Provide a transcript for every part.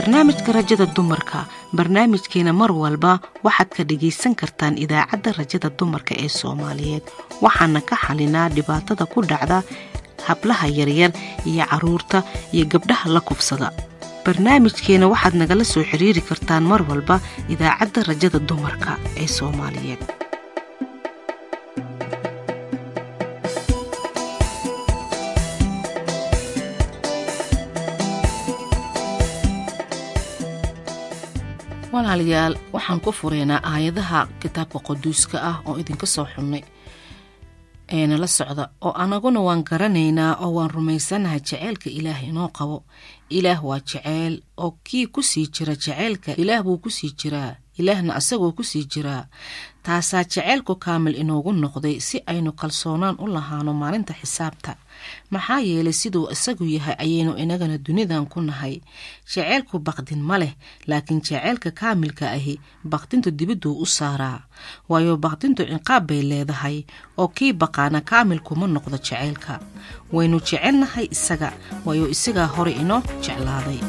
barnaamijka rajada dumarka barnaamijkeena mar walba waxaad ka dhagaysan kartaan idaacadda rajada dumarka ee soomaaliyeed waxaana ka xalinaa dhibaatada ku dhacda hablaha yaryar iyo caruurta iyo gabdhaha la kubsada barnaamijkeena waxaad nagala soo xiriiri kartaan mar walba idaacadda rajada dumarka ee soomaaliyeed walaalayaal waxaan ku fureynaa aayadaha kitaabka quduuska ah oo idinka soo xulnay ee nala socda oo anaguna waan garanaynaa oo waan rumaysanahay jaceylka ilaah inoo qabo ilaah waa jeceyl oo kii kusii jira jaceylka ilaah buu kusii jiraa ilaahna asagoo kusii jiraa taasaa jaceylku kaamil inoogu noqday si aynu kalsoonaan u lahaano maalinta xisaabta maxaa yeelay siduu isagu yahay ayaynu inagana dunidan ku nahay jaceylku baqdin ma leh laakiin jaceylka kaamilka ahi baqdintu dibidduu u saaraa waayo baqdintu cinqaab bay leedahay oo kii baqaana kaamilkuma noqdo jaceylka waynu jecelnahay isaga waayo isagaa hore inoo jeclaaday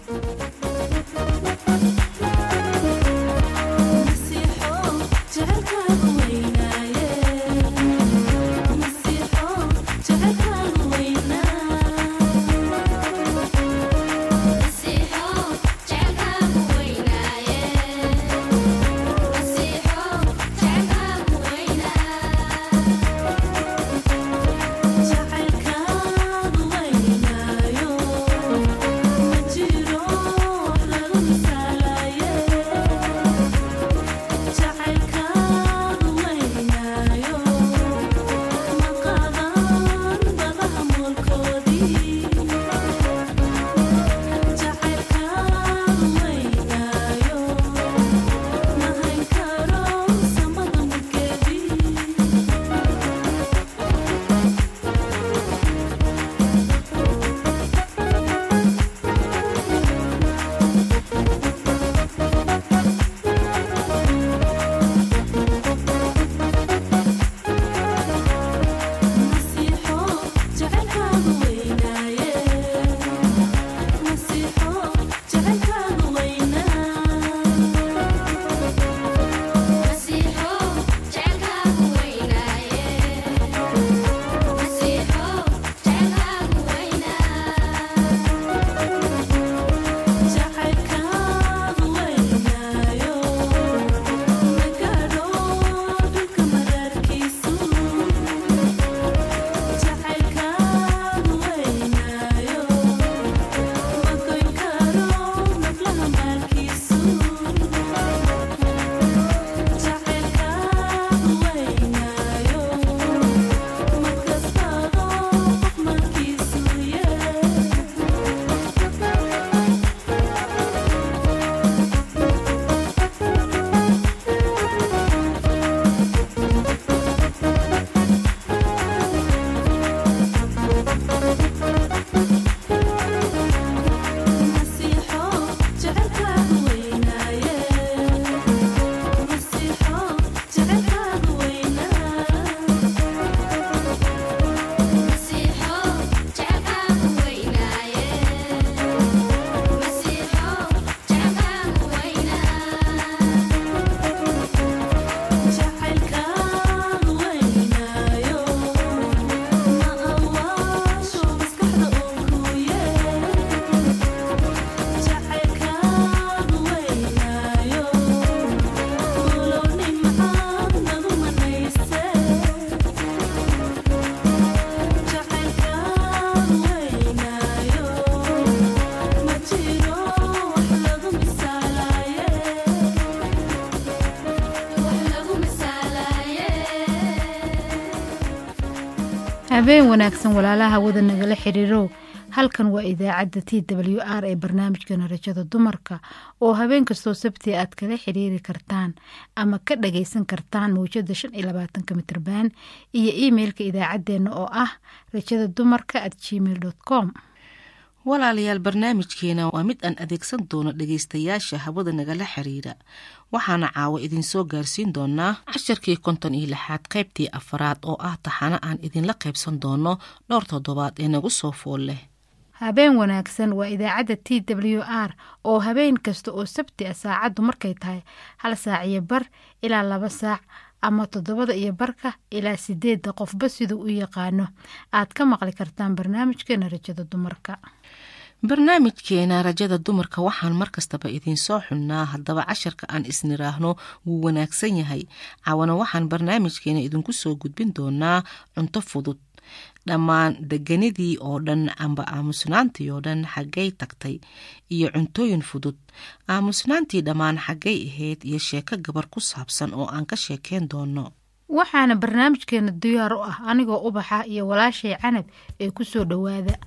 habeen wanaagsan walaalaha wada nagala xiriirow halkan waa idaacadda t w r ee barnaamijkana rajada dumarka oo habeen kastoo sabti aad kala xiriiri kartaan ama ka dhagaysan kartaan mawjada shan iyo labaatanka mitrban iyo imeilka idaacadeena oo ah rajada dumarka at gmail com walaalayaal barnaamijkeena waa mid aan adeegsan doono dhagaystayaasha hawada nagala xiriira waxaana caawa idinsoo gaarsiin doonaa casharkii konton iyo lixaad qaybtii afaraad oo ah taxano aan idinla qaybsan doono dhowr toddobaad ee nagu soo fool leh habeen wanaagsan waa idaacadda t w r oo habeen kasta oo sabti ah saacaddu markay tahay hal saac iyo bar ilaa laba saac ama toddobada iyo barka ilaa sideedda qofba siduu u yaqaano aad ka maqli kartaan barnaamijkeena rajada dumarka barnaamijkeena rajada dumarka waxaan markastaba idiinsoo xunnaa haddaba casharka aan isniraahno wuu wanaagsan yahay cawana waxaan barnaamijkeena idinku soo gudbin doonaa cunto fudud dhammaan deganidii oo dhan amba aamusnaantii oo dhan xaggay tagtay iyo cuntooyin fudud aamusnaantii dhammaan xaggay ahayd iyo sheeko gabar ku saabsan oo aan ka sheekeen doono waxaana barnaamijkeena diyaar u ah anigoo ubaxa iyo walaashay canab ee ku soo dhowaada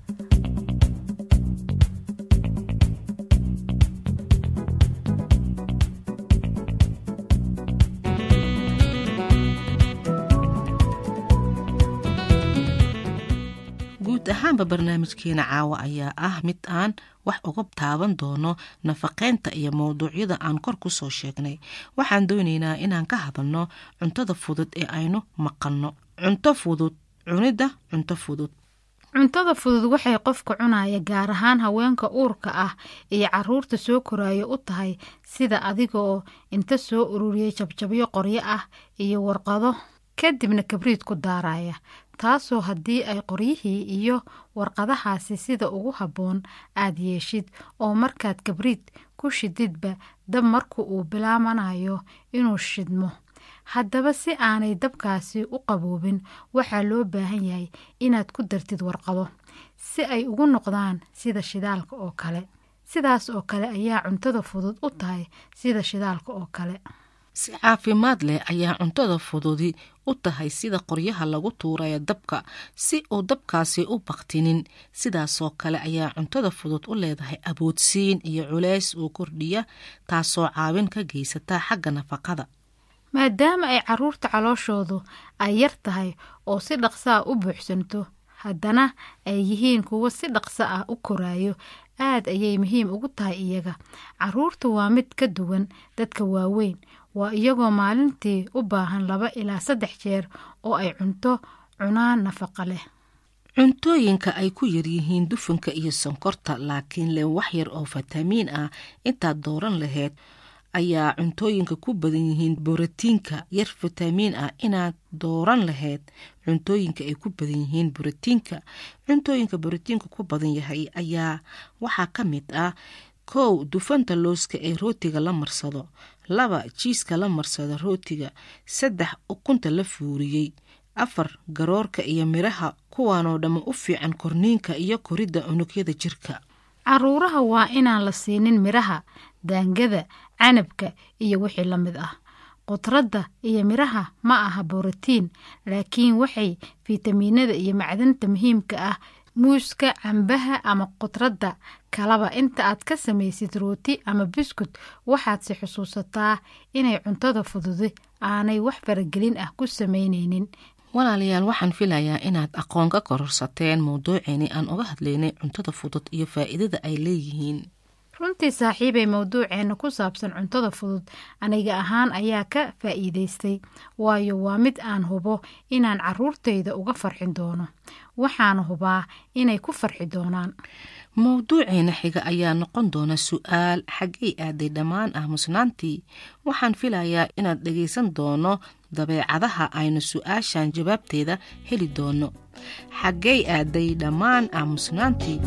guud ahaanba barnaamijkeena caawa ayaa ah mid aan wax uga taaban doono nafaqeynta iyo mowduucyada aan kor ku soo sheegnay waxaan doonaynaa inaan ka hadalno cuntada fudud ee aynu maqalno cunto fudud cunidda cunto fudud cuntada fudud waxay qofka cunaya gaar ahaan haweenka uurka ah iyo caruurta soo koraayo u tahay sida adiga oo inta soo ururiyay jabjabyo qoryo ah iyo warqado kadibna kabriid ku daaraya taasoo haddii ay qoryihii iyo warqadahaasi sida ugu habboon aad yeeshid oo markaad kabriid ku shididba dab marku uu bilaabanayo inuu shidmo haddaba si aanay dabkaasi u qaboobin waxaa loo baahan yahay inaad ku dartid warqado si ay ugu noqdaan sida shidaalka oo kale sidaas oo kale ayaa cuntada fudud u tahay sida shidaalka oo kale si caafimaad leh ayaa cuntada fududi u tahay sida qoryaha lagu tuuraya dabka si uu dabkaasi u baktinin sidaasoo kale ayaa cuntada fudud u leedahay aboodsiin iyo culays uu kordhiya taasoo caawin ka geysata xagga nafaqada maadaama ay caruurta calooshoodu ay yar tahay oo si dhaqsa ah u buuxsanto haddana ay yihiin kuwo si dhaqso ah u koraayo aad ayay muhiim ugu tahay iyaga caruurta waa mid ka duwan dadka waaweyn waa iyagoo maalintii u baahan laba ilaa saddex jeer oo ay cunto cunaan nafaqa leh cuntooyinka ay ku yaryihiin dufanka iyo sonkorta laakiin leh wax yar oo fatamiin ah intaad dooran lahayd ayaa cuntooyinka ku badan yihiin borotiinka yar fatamiin ah inaad dooran lahayd cuntooyinka ay ku badan yihiin borotiinka cuntooyinka borotiinka ku badan yahay ayaa waxaa ka mid ah kow dufanta looska ee rootiga la marsado laba jiiska la marsado rootiga saddex ukunta la fuuriyey afar garoorka iyo midhaha kuwaanoo dhamma u fiican korniinka iyo koridda unugyada jirka caruuraha waa inaan la siinin midhaha daangada canabka iyo wixii la mid ah qudradda iyo midhaha ma aha borotiin laakiin waxay fitamiinada iyo macdanta muhiimka ah muuska cambaha ama qudradda kalaba inta aad ka samaysid rooti ama biskut waxaadse xusuusataa inay cuntada fududi aanay wax faragelin ah ku samaynaynin walaalayaal waxaan filayaa inaad aqoon ka kororsateen mowduuceeni aan uga hadlaynay cuntada fudud iyo faa'iidada ay leeyihiin runtii saaxiibay mowduuceena ku saabsan cuntada fudud aniga ahaan ayaa ka faa'iidaystay waayo waa mid aan hubo inaan caruurtayda uga farxin doono waxaana hubaa inay ku farxi doonaan mowduuceena xiga ayaa noqon doona su-aal xaggay aaday dhammaan aamusnaantii waxaan filayaa inaad dhegaysan doono dabeecadaha aynu su-aashan jawaabteeda heli doono xaggay aaday dhammaan aamusnaantii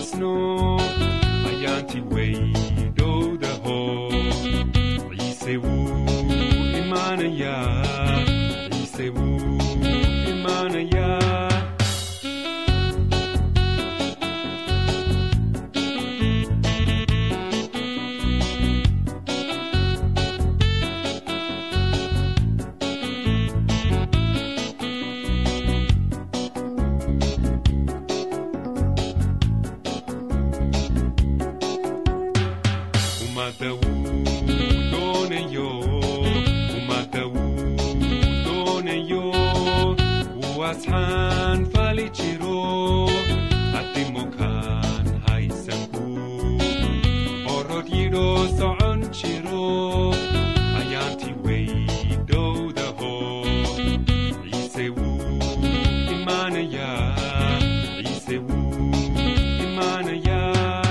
toosno ayaanti weydowdaho ciise wuu imaanayaa ciise wuu imaanayaa ummadda wuu doonayo ummadda wuu doonayo wuu asxaan fali jiro adimokaan haysanku orod yidho socon jiro ayaanti weydowdaho ciise wuu imaanayaa ciise wuu imaanayaa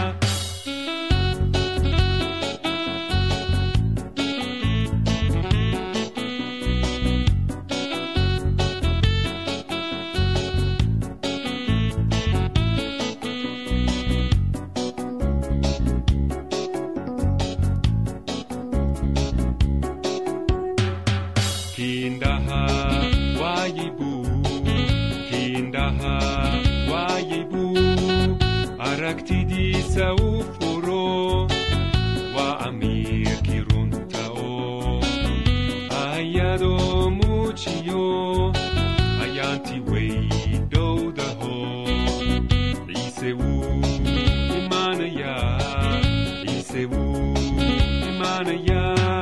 Kindaha waayibu Kindaha waayibu aragtidiisa u furo waa amiirkii runta oo ayadoo muujiyo ayaanti weydowdaho ciise wuu imaanayaa ciise wuu imaanayaa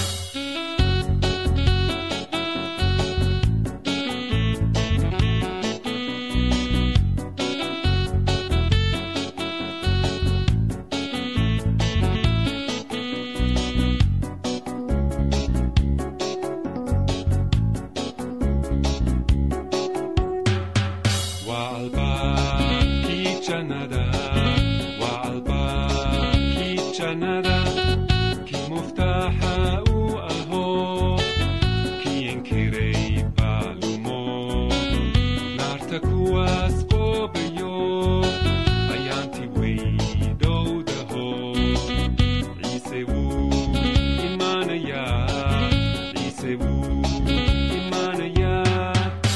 waa albaabkii jannada waa albaabkii jannada kii muftaaxa u aho kii inkiray baalumo naarta kuwaas qoobayo ayaanti weydowdaho ciise wuu imaanayaa ciise wuu imaanayaa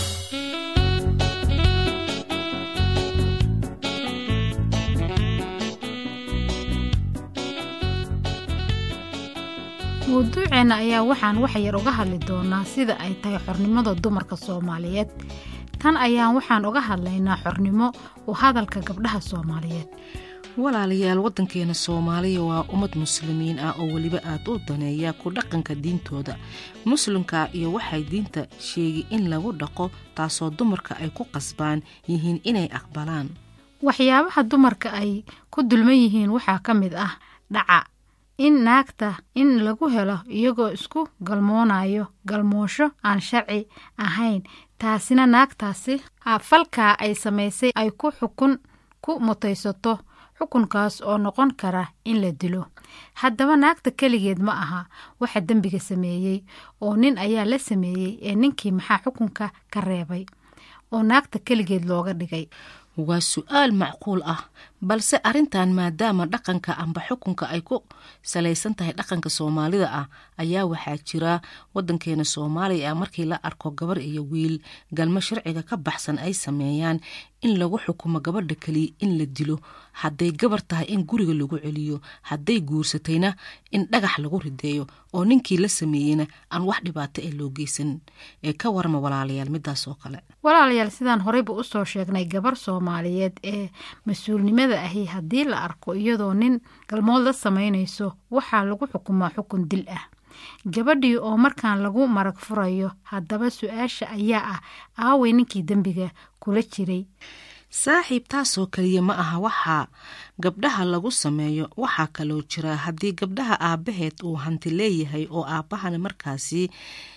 mawduuceenna ayaa waxaan wax yar uga hadli doonaa sida ay tahay xornimada dumarka soomaaliyeed tan ayaan waxaan uga hadlaynaa xornimo u hadalka gabdhaha soomaaliyeed walaalayaal waddankeena soomaaliya waa ummad muslimiin ah oo weliba aad u daneeya ku dhaqanka diintooda muslimka iyo waxay diinta sheegi in lagu dhaqo taasoo dumarka ay ku qasbaan yihiin inay aqbalaan waxyaabaha dumarka ay ku dulman yihiin waxaa ka mid ah dhaca in naagta in lagu helo iyagoo isku galmoonayo galmoosho aan sharci ahayn taasina naagtaasi falkaa ay samaysay ay ku xukun ku mutaysato xukunkaas oo noqon kara in la dilo haddaba naagta keligeed ma aha waxa dembiga sameeyey oo nin ayaa la sameeyey ee ninkii maxaa xukunka ka reebay oo naagta keligeed looga dhigay waa su-aal macquul ah balse arrintan maadaama dhaqanka amba xukunka ay ku salaysan tahay dhaqanka soomaalida ah ayaa waxaa jira wadankeena soomaaliya ah markii la arko gabar iyo wiil galmo sharciga ka baxsan ay sameeyaan in lagu xukumo gabadha keliya in la dilo hadday gabar tahay in guriga lagu celiyo hadday guursatayna in dhagax lagu rideeyo oo ninkii la sameeyeyna aan wax dhibaato ee loo geysan ee ka warama walaalayaal midaas oo kale walaalayaal sidaan horeyba usoo sheegnay gabar soomaaliyeed ee mas-uulnimada ahi haddii la arko iyadoo nin galmood la samaynayso waxaa lagu xukumaa xukun dil ah gabadhii oo markaan lagu marag furayo haddaba su-aasha ayaa ah aaway ninkii dembiga kula jiray saaxiib taasoo keliya ma aha waxaa gabdhaha lagu sameeyo waxaa kaloo jira haddii gabdhaha aabbaheed uu hanti leeyahay oo aabbahana markaasi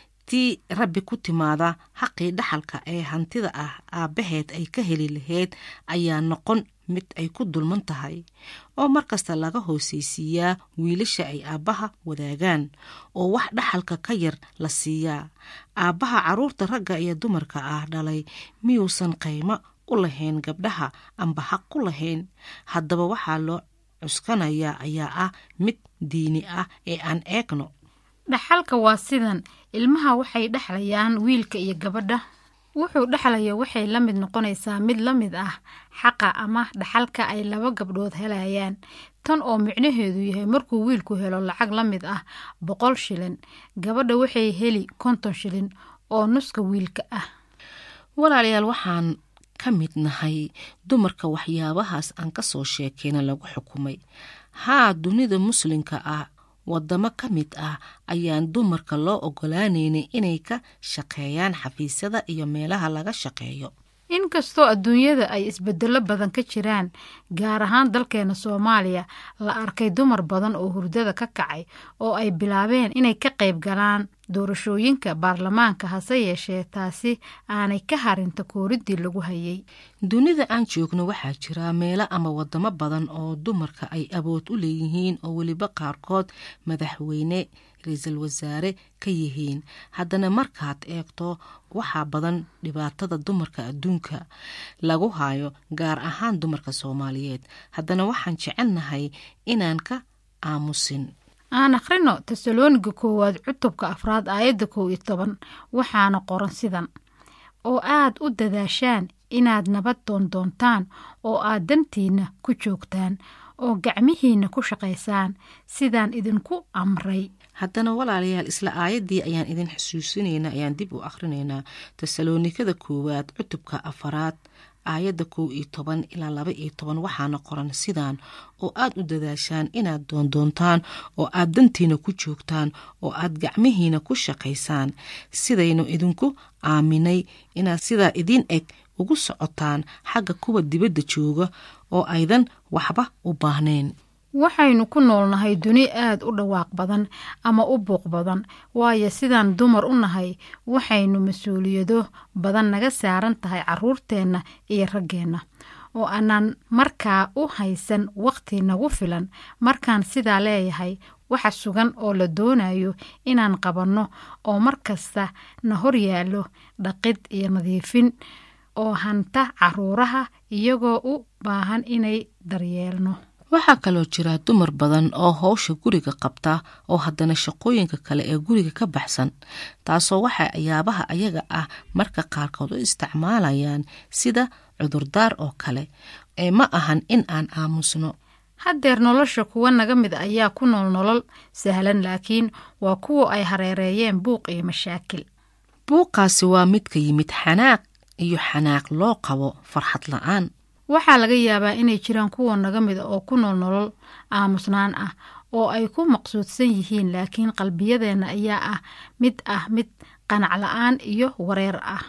tii rabbi ku timaada xaqii dhaxalka ee hantida ah aabbaheed ay ka heli lahayd ayaa noqon mid ay ku dulman tahay oo markasta laga hooseysiiyaa wiilasha ay aabbaha wadaagaan oo wax dhaxalka ka yar la siiyaa aabbaha caruurta ragga iyo dumarka ah dhalay miyuusan qaymo u lahayn gabdhaha amba xaq ku lahayn haddaba waxaa loo cuskanayaa ayaa ah mid diini ah ee aan eegno dhaxalka waa sidan ilmaha waxay dhexlayaan wiilka iyo gabadha wuxuu dhexlaya waxay la mid noqonaysaa mid la mid ah xaqa ama dhaxalka ay laba gabdhood helayaan tan oo micnaheedu yahay markuu wiilku helo lacag la mid ah boqol shilin gabadha waxay heli konton shilin oo nuska wiilka ah walaalayaal waxaan ka mid nahay dumarka waxyaabahaas aan ka soo sheekayna lagu xukumay haa dunida muslimka ah wadamo ka mid ah ayaan dumarka loo ogolaanaynay inay ka shaqeeyaan xafiisyada iyo meelaha laga shaqeeyo inkastoo adduunyada ay isbedelo badan ka jiraan gaar ahaan dalkeena soomaaliya la arkay dumar badan oo hurdada ka kacay oo ay bilaabeen inay ka qayb galaan doorashooyinka baarlamaanka hase yeeshee taasi aanay ka harinta kooridii lagu hayay dunida aan joogno waxaa jira meelo ama wadamo badan oo dumarka ay awood u leeyihiin oo weliba qaarkood madaxweyne ra-iisul wasaare ka yihiin haddana markaad eegto waxaa badan dhibaatada dumarka adduunka lagu hayo gaar ahaan dumarka soomaaliyeed haddana waxaan jecelnahay inaan ka aamusin aan akhrino tesalooniga koowaad cutubka afraad aayadda kow iyo toban waxaana qoran sidan oo aad u dadaashaan inaad nabad doondoontaan oo aad dantiinna ku joogtaan oo gacmihiinna ku shaqaysaan sidaan idinku amray haddana walaalayaal isla aayaddii ayaan idin xusuusinaynaa ayaan dib u akhrinaynaa tesaloonikada koowaad cutubka afaraad aayadda kow iyo toban ilaa laba iyo toban waxaana qoran sidaan oo aad u dadaashaan inaad doondoontaan oo aad dantiina ku joogtaan oo aad gacmihiina ku shaqaysaan sidaynu idinku aaminay inaad sidaa idin eg ugu socotaan xagga kuwa dibadda jooga oo aydan waxba u baahnayn waxaynu ku noolnahay duni aad u dhawaaq badan ama u buuq badan waayo sidaan dumar u nahay waxaynu mas-uuliyado badan naga saaran tahay caruurteenna iyo raggeenna oo aanaan markaa u haysan waqti nagu filan markaan sidaa leeyahay waxa sugan oo la doonayo inaan qabanno oo mar kasta na hor yaallo dhaqid iyo nadiifin oo hanta caruuraha iyagoo u baahan inay daryeelno waxaa kaloo jira dumar badan oo howsha guriga qabta oo haddana shaqooyinka kale ee guriga ka baxsan taasoo waxay ayaabaha ayaga ah marka qaarkood u isticmaalayaan sida cudurdaar oo kale ee ma ahan in aan aamusno haddeer nolosha kuwa naga mid ayaa ku nool nolol sahlan laakiin waa kuwa ay hareereeyeen buuq iyo mashaakil buuqaasi waa mid ka yimid xanaaq iyo xanaaq loo qabo farxad la-aan waxaa laga yaabaa inay jiraan kuwa naga mida oo ku nool nolol aamusnaan ah oo ay ku maqsuudsan yihiin laakiin qalbiyadeenna ayaa ah mid ah mid qanac la-aan iyo wareer ah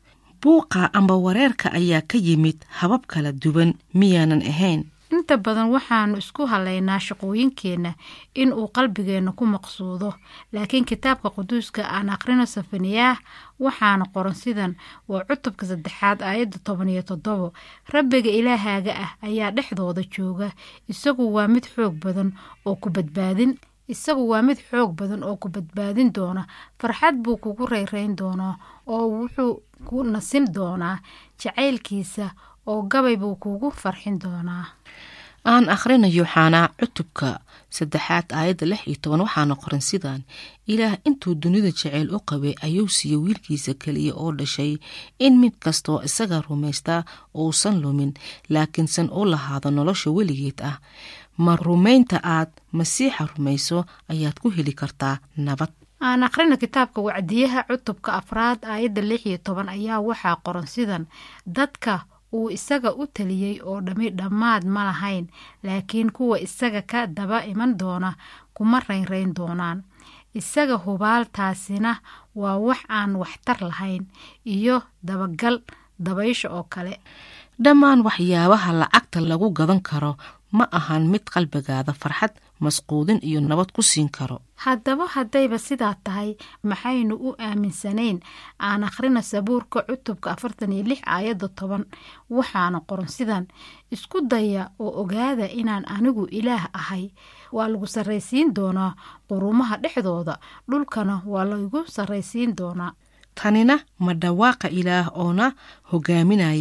buuqa amba wareerka ayaa ka yimid habab kala duwan miyaanan ahayn inta badan waxaanu isku halaynaa shaqooyinkeenna in uu qalbigeenna ku maqsuudo laakiin kitaabka quduuska aan akhrino safaniyaah waxaana qoran sidan waa cutubka saddexaad aayadda toban iyo toddobo rabbiga ilaahaaga ah ayaa dhexdooda jooga isagu waa mid xoog badan oo ku badbaadin isagu waa mid xoog badan oo ku badbaadin doona farxad buu kugu reyreyn doonaa oo wuxuu ku nasin doonaa jacaylkiisa oo gabay buu kugu farxin doonaa aan akhrinayo xaanaa cutubka saddexaad aayadda lix iyo toban waxaana qoran sidaan ilaah intuu dunida jaceyl u qabay ayuu siiye wiilkiisa keliya oo dhashay in mid kastoo isaga rumaystaa uusan lumin laakiinsan u lahaado nolosha weligeed ah ma rumaynta aad masiixa rumayso ayaad ku heli kartaa nabad aan akhrina kitaabka wacdiyaha cutubka afraad aayadda lix iyo toban ayaa waxaa qoran sidan dadka uu isaga u taliyey oo dhammi dhammaad ma lahayn laakiin kuwa isaga ka daba iman doona kuma raynrayn doonaan isaga hubaaltaasina waa wax aan waxtar lahayn iyo dabagal dabaysha oo kale dhammaan waxyaabaha lacagta lagu gadan karo ma ahan mid qalbigaada farxad masquudin iyo nabad ku siin karo haddaba haddayba sidaa tahay maxaynu u aaminsanayn aan akhrina sabuurka cutubka afartan iyo lix aayadda toban waxaana qoran sidan isku daya oo ogaada inaan anigu ilaah ahay waa lagu sarraysiin doonaa qurumaha dhexdooda dhulkana waa lagu sarraysiin doonaa tanina ma dhawaaqa ilaah oona hogaaminaya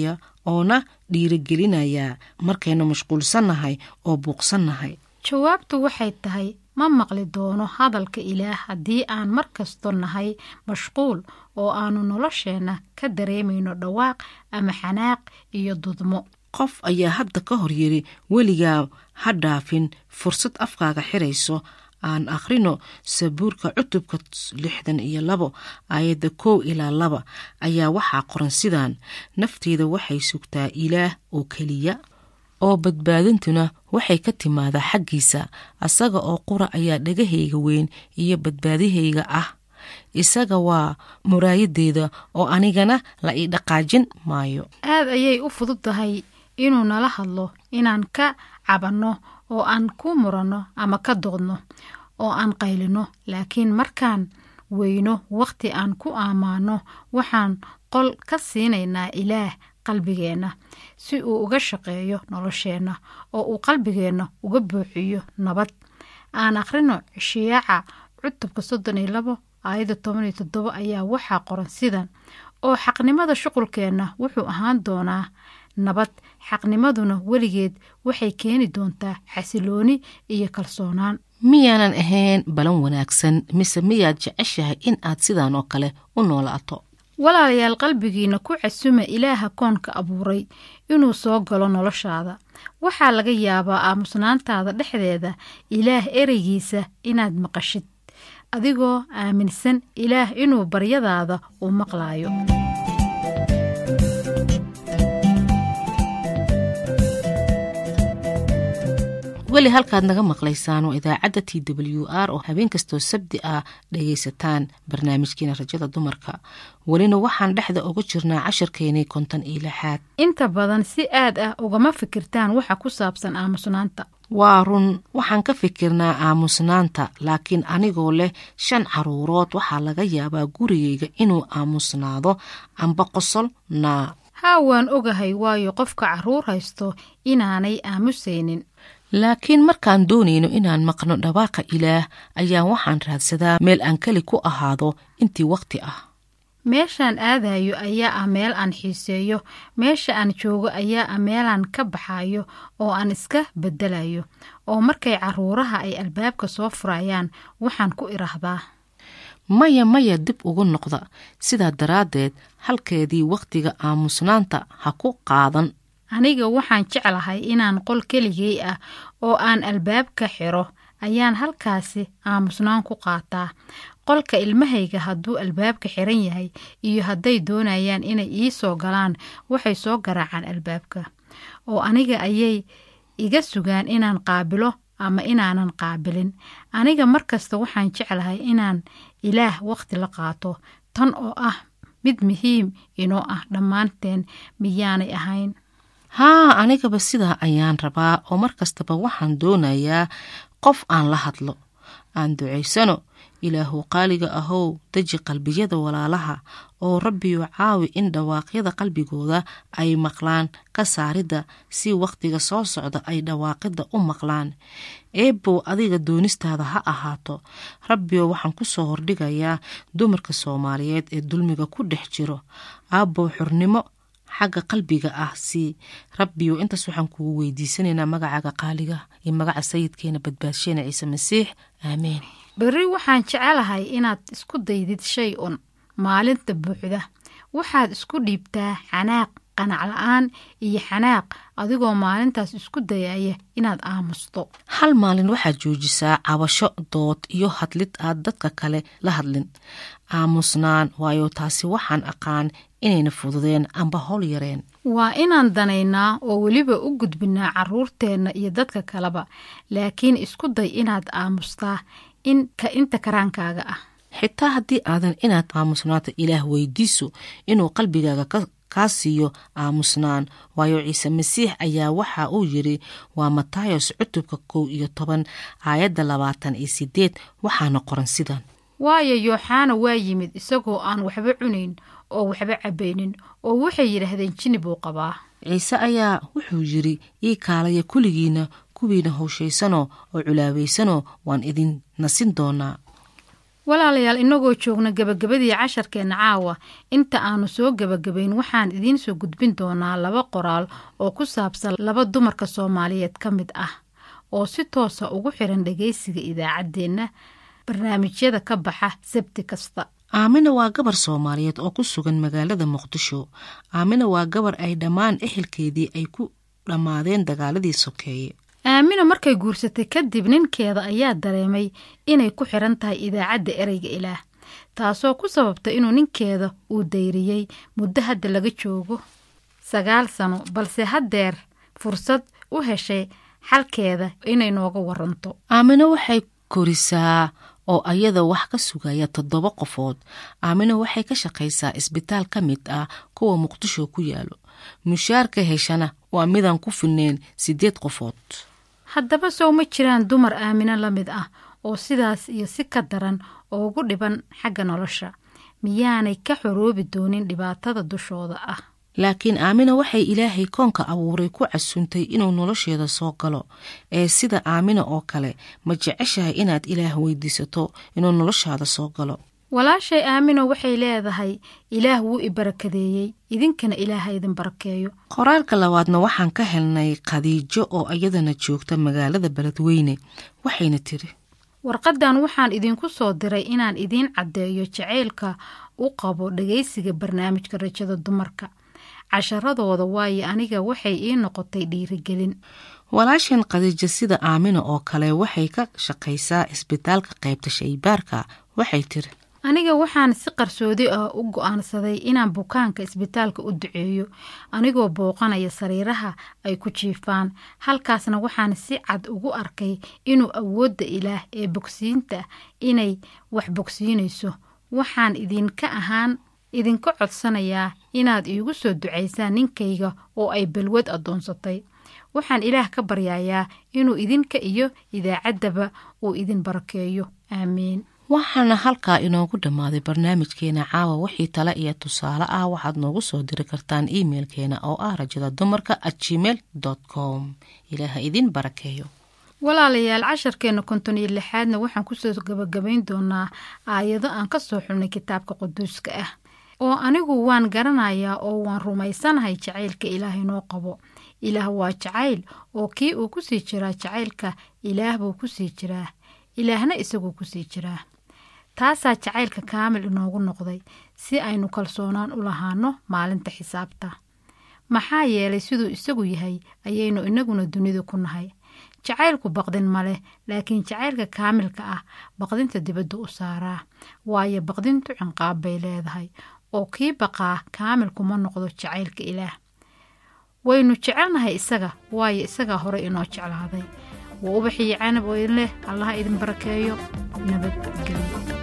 oona dhiirigelinayaa markaynu mashquulsannahay oo buuqsannahay jawaabtu waxay tahay ma maqli doono hadalka ilaah haddii aan mar kasto nahay mashquul oo aanu nolosheenna ka dareemayno dhawaaq ama xanaaq iyo dudmo qof ayaa hadda ka hor yiri weligaa ha dhaafin fursad afkaaga xirayso aan akhrino sabuurka cutubka lixdan iyo labo aayadda kow ilaa laba ayaa waxaa qoran sidaan nafteyda waxay sugtaa ilaah oo keliya oo badbaadintuna waxay ka timaadaa xaggiisa asaga oo qura ayaa dhagahayga weyn iyo badbaadihayga ah isaga waa muraayadeyda oo anigana la ii dhaqaajin maayo aad ayay u fudud tahay inuu nala hadlo inaan ka cabanno oo aan ku muranno ama ka doodno oo aan qaylino laakiin markaan weyno wakhti aan ku ammaano waxaan qol ka siinaynaa ilaah qalbigeenna si uu uga shaqeeyo nolosheenna oo uu qalbigeenna uga buuxiyo nabad aan akhrino shiyaaca cutubka soddon iyo labo aayadda toban iyo toddoba ayaa waxaa qoran sidan oo xaqnimada shuqulkeenna wuxuu ahaan doonaa nabad xaqnimaduna weligeed waxay keeni doontaa xasilooni iyo kalsoonaan miyaanan ahayn balan wanaagsan mise miyaad jeceshahay in aad sidaan oo kale u noolaato walaalayaal qalbigiina ku casuma ilaaha koonka abuuray inuu soo galo noloshaada waxaa laga yaabaa aamusnaantaada dhexdeeda ilaah ereygiisa inaad maqashid adigoo aaminsan ilaah inuu baryadaada uu maqlaayo weli halkaad naga maqlaysaan oo idaacadda t w r oo habeen kastoo sabdi ah dhagaysataan barnaamijkiina rajada dumarka welina waxaan dhexda uga jirnaa cashirkeenii konton iyo lixaad inta badan si aad ah ugama fikirtaan waxa ku saabsan aamusnaanta waa run waxaan ka fikirnaa aamusnaanta laakiin anigoo leh shan caruurood waxaa laga yaabaa gurigayga inuu aamusnaado amba qosol naa haa waan ogahay waayo qofka carruur haysto inaanay aamusaynin laakiin markaan doonayno inaan maqno dhawaaqa ilaah ayaa waxaan raadsadaa meel aan keli ku ahaado intii wakhti ah meeshaan aadayo ayaa ah meel aan xiiseeyo meesha aan joogo ayaa ah meelaan ka baxayo oo aan iska beddelayo oo markay carruuraha ay albaabka soo furayaan waxaan ku idhaahdaa maya maya dib ugu noqda sidaa daraaddeed halkeedii wakhtiga aamusnaanta ha ku qaadan aniga waxaan jeclahay inaan qol keligay ah oo aan albaabka xiro ayaan halkaasi aamusnaan ku qaataa qolka ilmahayga hadduu albaabka xiran yahay iyo hadday doonayaan inay ii soo galaan waxay soo garaacaan albaabka oo aniga ayay iga sugaan inaan qaabilo ama inaanan qaabilin aniga markasta waxaan jeclahay inaan ilaah wakhti la qaato tan oo ah mid muhiim inoo ah dhammaanteen miyaanay ahayn haa anigaba sidaa ayaan rabaa oo mar kastaba waxaan doonayaa qof aan la hadlo aan ducaysano ilaahu qaaliga ahow deji qalbiyada walaalaha oo rabbiyu caawi in dhawaaqyada qalbigooda ay maqlaan ka saaridda si wakhtiga soo socda ay dhawaaqidda u maqlaan eebow adiga doonistaada ha ahaato rabbiyo waxaan ku soo hordhigayaa dumarka soomaaliyeed ee dulmiga ku dhex jiro aabbow xurnimo xagga qalbiga ah si rabbiyo intaas waxaan kugu weydiisanaynaa magacaaga qaaliga iyo magaca sayidkeena badbaadsheena ciise masiix aamiin berri waxaan jecelahay inaad isku daydid shay un maalinta buuxda waxaad isku dhiibtaa xanaaq qanac la-aan iyo xanaaq adigoo maalintaas isku dayaya inaad aamusto hal maalin waxaad joojisaa cabasho dood iyo hadlid aad dadka kale la hadlin aamusnaan waayo taasi waxaan aqaan inayna fududeen amba howl yareen waa inaan danaynaa oo weliba u gudbinaa caruurteenna iyo dadka kaleba laakiin isku day inaad aamustaa inka inta karaankaaga ah xitaa haddii aadan inaad aamusnaato ilaah weydiiso inuu qalbigaaga kaa siiyo aamusnaan waayo ciise masiix ayaa waxa uu yiri waa matayos cutubka kow iyo toban aayadda labaatan iyo sideed waxaana qoran sidan waayo yooxana waa yimid isagoo aan waxba cunayn oo waxba cabaynin oo waxay yidhaahdeen jini buu qabaa ciise ayaa wuxuu yiri ii kaalaya kuligiina kuwiina howshaysanoo oo culaabaysanoo waan idin nasin doonaa walaalayaal inagoo joogna gebagabadii casharkeenna caawa inta aanu soo gebagabayn waxaan idiin soo gudbin doonaa laba qoraal oo ku saabsan laba dumarka soomaaliyeed ka mid ah oo si toosa ugu xiran dhagaysiga idaacaddeenna barnaamijyada ka baxa sabti kasta aamina waa gabar soomaaliyeed oo ku sugan magaalada muqdisho aamina waa gabar ay dhammaan ehelkeedii ay ku dhammaadeen dagaaladii sokeeye aamina markay guursatay kadib ninkeeda ayaa dareemay inay ku xiran tahay idaacadda ereyga ilaah taasoo ku sababtay inuu ninkeeda uu dayriyey muddo hadda laga joogo sagaal sano balse haddeer fursad u heshay xalkeeda inay nooga waranto aamino waxay korisaa oo ayada wax ka sugaya toddoba qofood aamino waxay ka shaqaysaa isbitaal ka mid ah kuwa muqdisho ku yaalo mushaarka heshana waa midaan ku filneyn siddeed qofood haddaba sow ma jiraan dumar aamino la mid ah oo sidaas iyo si ka daran oo ugu dhiban xagga nolosha miyaanay ka xoroobi doonin dhibaatada dushooda ah laakiin aamina waxay ilaahay koonka abuuray ku casuntay inuu nolosheeda soo galo ee sida aamina oo kale ma jeceshahay inaad ilaah weydiisato inuu noloshaada soo galo walaashay aamino waxay leedahay ilaah wuu i barakadeeyey idinkana ilaaha idin barakeeyo qoraalka labaadna waxaan ka helnay khadiijo oo iyadana joogta magaalada beledweyne waxayna tiri warqadan waxaan idinku soo diray inaan idiin caddeeyo jacaylka u qabo dhagaysiga barnaamijka rajada dumarka casharadooda waayo aniga waxay ii noqotay dhiirigelin walaashan khadiijo sida aamina oo kale waxay ka shaqaysaa isbitaalka qaybta shaybaarka waxay tiri aniga waxaan si qarsoodi ah u go-aansaday inaan bukaanka isbitaalka u duceeyo anigoo booqanaya sariiraha ay ku jiifaan halkaasna waxaan si cad ugu arkay inuu awoodda ilaah ee bogsiinta inay wax bogsiinayso waxaan idinka ahaan idinka codsanayaa inaad iigu soo ducaysaan ninkayga oo ay balwad addoonsatay waxaan ilaah ka baryayaa inuu idinka iyo idaacaddaba uu idin barakeeyo aamiin waxaana halkaa inoogu dhammaaday barnaamijkeena caawa wixii tale iyo tusaale ah waxaad noogu soo diri kartaan imeilkeena oo ah rajada dumarka at gmail com ilaaha idin barakeeyo walaalayaal casharkeenna konton iyo lixaadna waxaan kusoo gabagabayn doonaa aayado aan ka soo xulnay kitaabka quduuska ah oo anigu waan garanayaa oo waan rumaysanahay jacaylka ilaah inoo qabo ilaah waa jacayl oo kii uu kusii jiraa jacaylka ilaah buu kusii jiraa ilaahna isaguu kusii jiraa taasaa jacaylka kaamil inoogu noqday si aynu kalsoonaan u lahaano maalinta xisaabta maxaa yeelay siduu isagu yahay ayaynu inaguna dunida ku nahay jacaylku baqdin ma leh laakiin jacaylka kaamilka ah baqdinta dibadda u saaraa waayo baqdintu cinqaab bay leedahay oo kii baqaa kaamilkuma noqdo jacaylka ilaah waynu jecelnahay isaga waayo isagaa hore inoo jeclaaday waa ubaxiyo canab oo idin leh allaha idin barakeeyo nabadgelyo